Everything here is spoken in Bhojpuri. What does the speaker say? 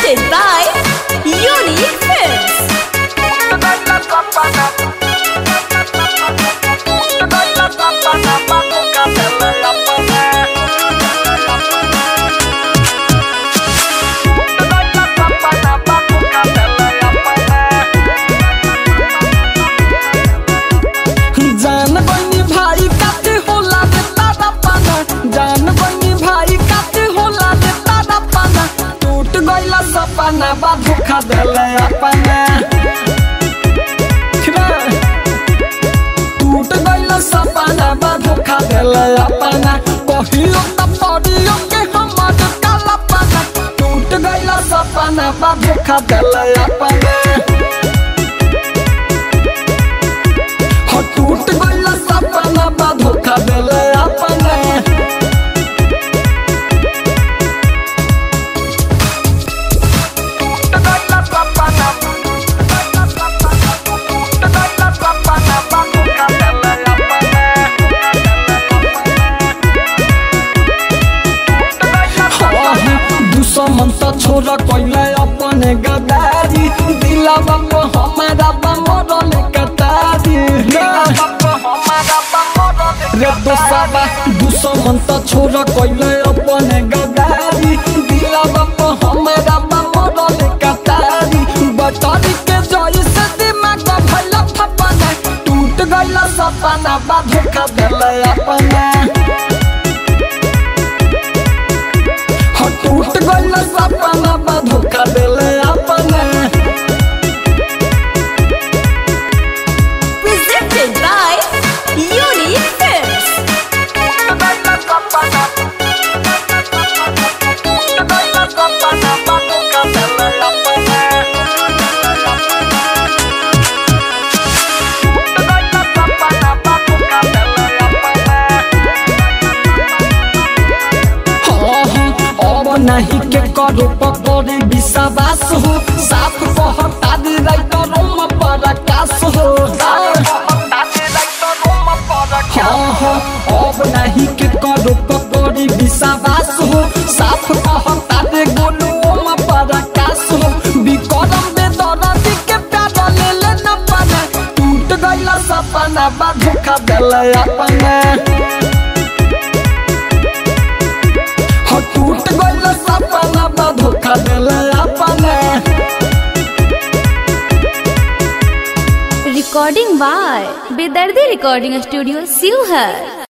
Presented by Unique Films. जान बनी भाई काते होला रे तारा पाना जान बनी भाई काते होला रे तारा पाना टूट गइला सपना बा धोखा देले अपना टूट गइला सपना बा धोखा देले अपना कहियो त पड़ियो के हमर काला पाना टूट गइला सपना बा धोखा देले अपना हो टूट गइल सपना बा धोखा देले अपने दुश्मन त छोरा कइले अपने गदारी दिलावा को हमारा बा मरल कतारी रे दोसाबा दुश्मन त छोरा कइले अपने गदारी दिलावा को हमारा बा मरल कतारी बटारी के जई से दिमाग भइला फपना टूट गइला सपना बा धोखा देले अपना हो टूट गइल सपना बा धोखा देले अपने Presented by Unique Films. हाँ, हाँ, अब नहीं के करो पकड़े विश्वास हो साफ कहता दे राइटरों पर आकाश हो हाँ हाँ अब नहीं के करो पकड़े विश्वास हो साफ कहता दे गोलुओं पर आकाश हो विक्रम दे दरदी के प्यार ले ले न पाना टूट गइला सपना बा धोखा देले अपने हो टूट गइल सपना बा धोखा देले अपने Recording by Bedardi Recording Studio, Sivhar.